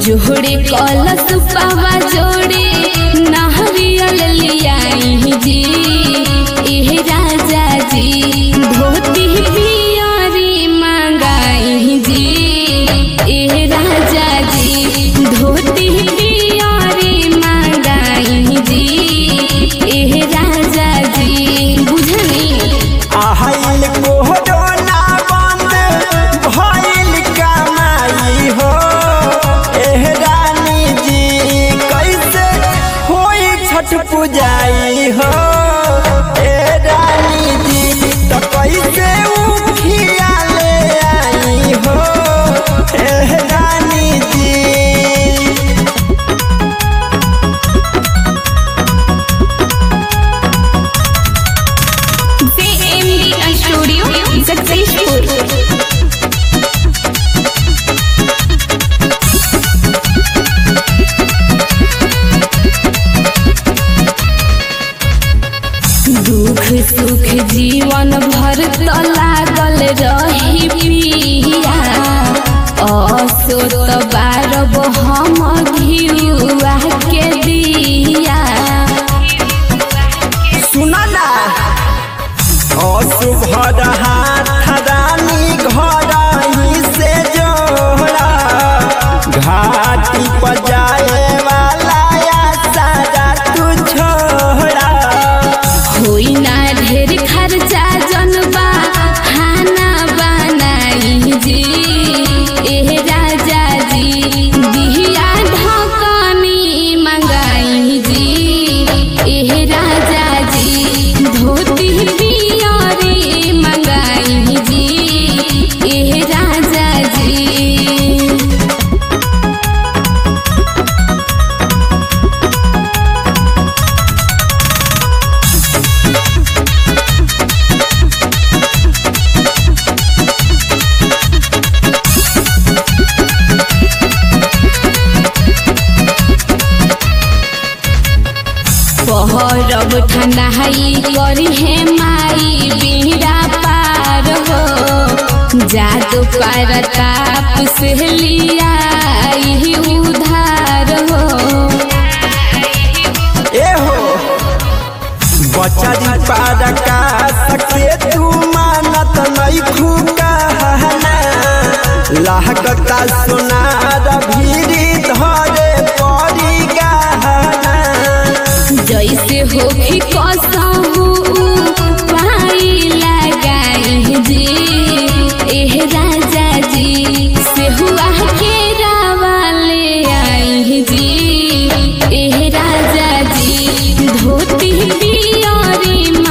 जोड़े कलश पावा जोड़े नारियल लियाई जी एह राजा जी धोती पियरी मंगाई जी एह राजा जी धोती पियरी मंगाई जी एह राजा जी बुझनी आहिल कोरोना बंद भइल कमाई हो एह रानी जी कैसे होई छठ पूजाई हो ए रानी जी तो कैसे उठिया ले आई हो एह रानी जी JMD Studio Successful दुख सुख जीवन भर त लागल रही पिया असो त बारब हम घिउआ के दिया सुना ना असुभर हाथ रानी घर ही से जोड़ा घाटी पर जाए वाला या सारा तू छोड़ा होई ना ढेर खर्चा जनबा खाना बनाई जी एह राजा जी बिहिया ढकनी मंगाई जी एह राजा जी धोती पियरी मंगाई जी एह राजा जी पहरब ठंडाई करी है माई बीड़ा पार हो जादू पर ताप से लिया उधार हो ए हो बचरी पार का सके तू मानत नहीं खुकाना लागता सोनार भीरी धरे पड़ी गहना जैसे होखी कसहू पाई लगाई जी एह राजा जी से हुआ के रावाले आई जी एह राजा जी धोती पियरी